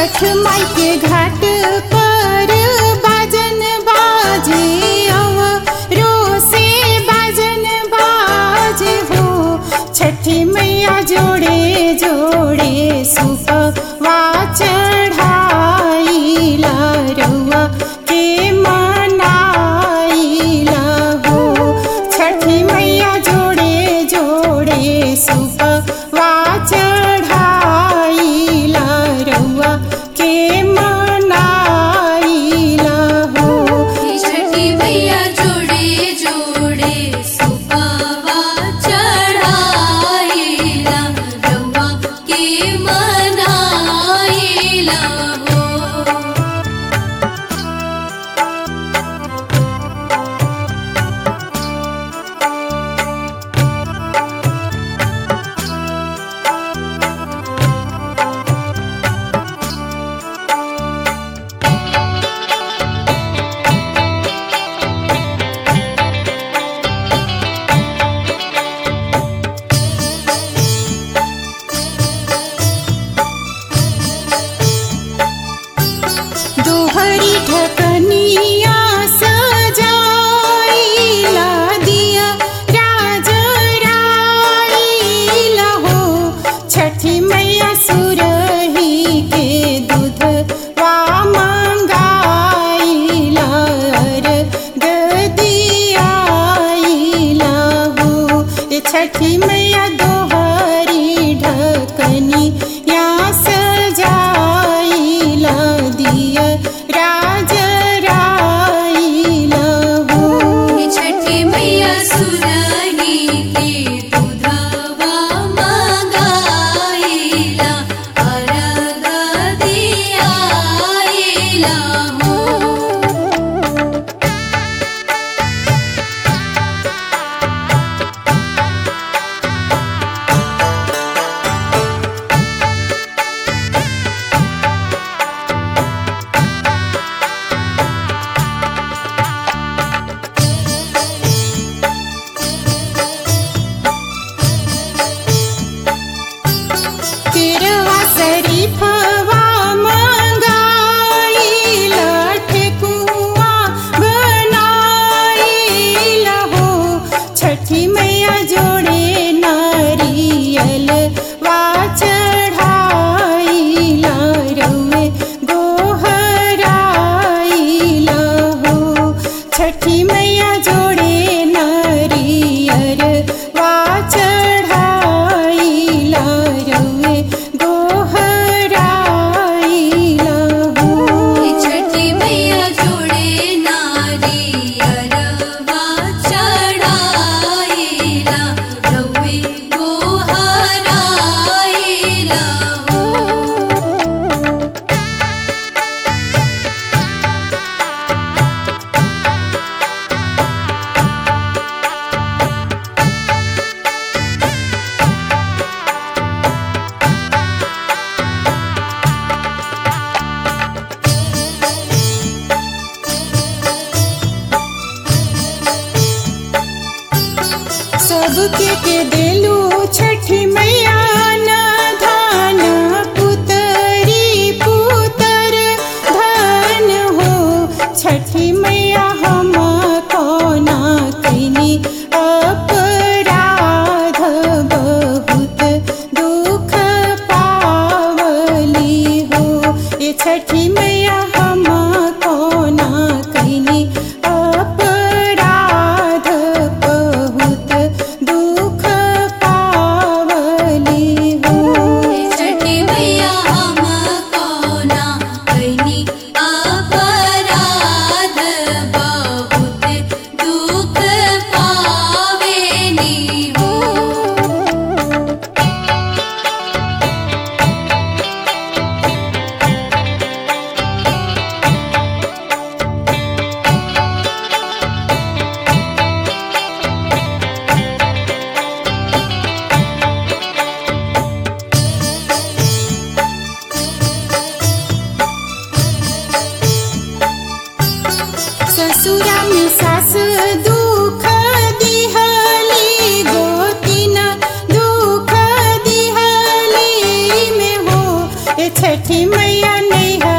छठ माई के घाट पर बाजन बाजे अव रोसे बाजन बाजे हो छठी मैया जोड़े जोड़े सुपवा चढ़ाइला रउआ के मनाइला हो छठी मैया जोड़े जोड़े सुपवा चढ़ाइला रउआ के मनाइला हो छठी मैया जोड़े जोड़े सुपवा चढ़ाइला रउआ के मनाइला हो दोहरी ढकनिया सजाइला दिया राज राइला हो छठी मैया सुरही के दूध वा मंगाइला दियाइला हो ये छठी मैया दोहरी ढकनी या सजाइला दिया राज राइला हो छठी मैया सुरही के दूधवा मंगाइला अरग दियाइला हो तिरवा शरीफवा मंगाइला ठेकुआ बनाइला हो छठी मैया जोड़े नारियल वा चढ़ाइला रउए गोहराइला हो छठी मैया जोड़े नारियल वा चढ़ाइला रउए गोहराइला हो छठी मैया जोड़े नारियरवा चढ़ाइला रउए गोहराइला हो सबके के देलू छठी मैया न धान पुतरी पुतर धन हो छठी मैया हम कोना कैनी अपराध बहुत दुख पावली हो ये छठी मैया हम कोना कैनी अपराध बहुत दुख पावली हो छठी मैया हम कोना कैनी अपराध बहुत दुख पावेनी हो ए छठी मैया नैहर